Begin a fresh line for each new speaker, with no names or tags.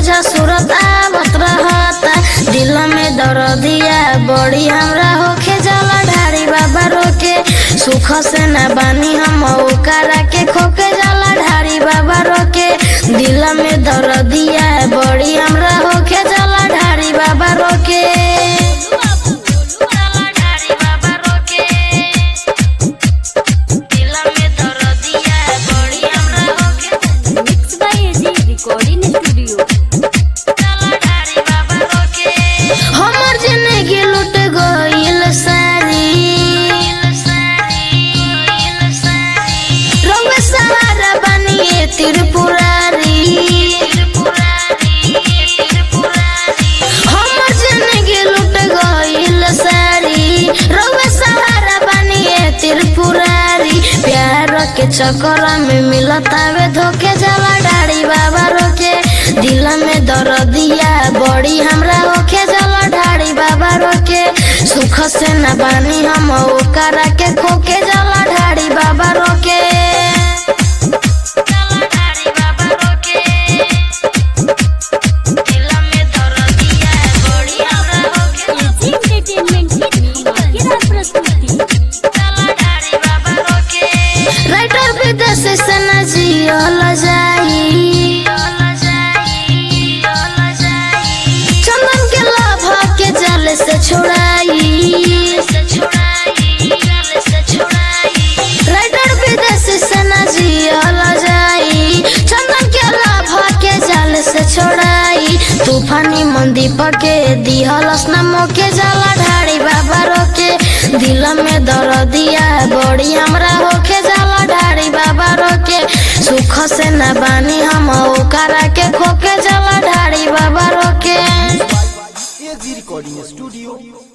सोझा सूरत आवत रहता दिल में दर्दिया बड़ी हमरा होखे जाला ढारी बाबा रोके सुख से ना बानी हम ओकरा के खोके जाला ढारी बाबा रोके दिल में दर्दिया बड़ी हमरा होखे जाला ढारी बाबा रोके जाला ढारी बाबा रोके दिल में दर्दिया बड़ी हमरा होखे
mix by AG recording studio
हमर जिंदगी लुट गइल सारी रंग सहारा बनिए त्रिपुरारी हमर जिंदगी लुट गइल सारी रंग सहारा बनिए त्रिपुरारी प्यार के चक्कर में मिलतावे धोखे जाला डाड़ी बाबा रोके दिल में दर्दिया बड़ी हमरा होखे जाला ढाड़ी बाबा रोके सुख से न बानी हम ओकरा के खोके जाला ढाड़ी बाबा रोके जाला ढाड़ी बाबा रोके दिल में दर्दिया बड़ी हमरा होखे
एजी एंटरटेनमेंट की धमाकेदार प्रस्तुति
राइटर विदेश से न जियल जाई चंदन के लाभ के जल से छोड़ाई राइटर विदेश से न जियल जाई चंदन के लाभ के जल से छोड़ाई तूफानी मंदीप के दिहलस न मोके जाला ढाड़ी बाबा रोके दिल में दर्दिया बड़ी हमरा होके जाला ढाड़ी बाबा रोके सुख से न बानी हम ओकरा के खोके जाला ढाड़ी बाबा रोके
एजी रिकॉर्डिंग स्टूडियो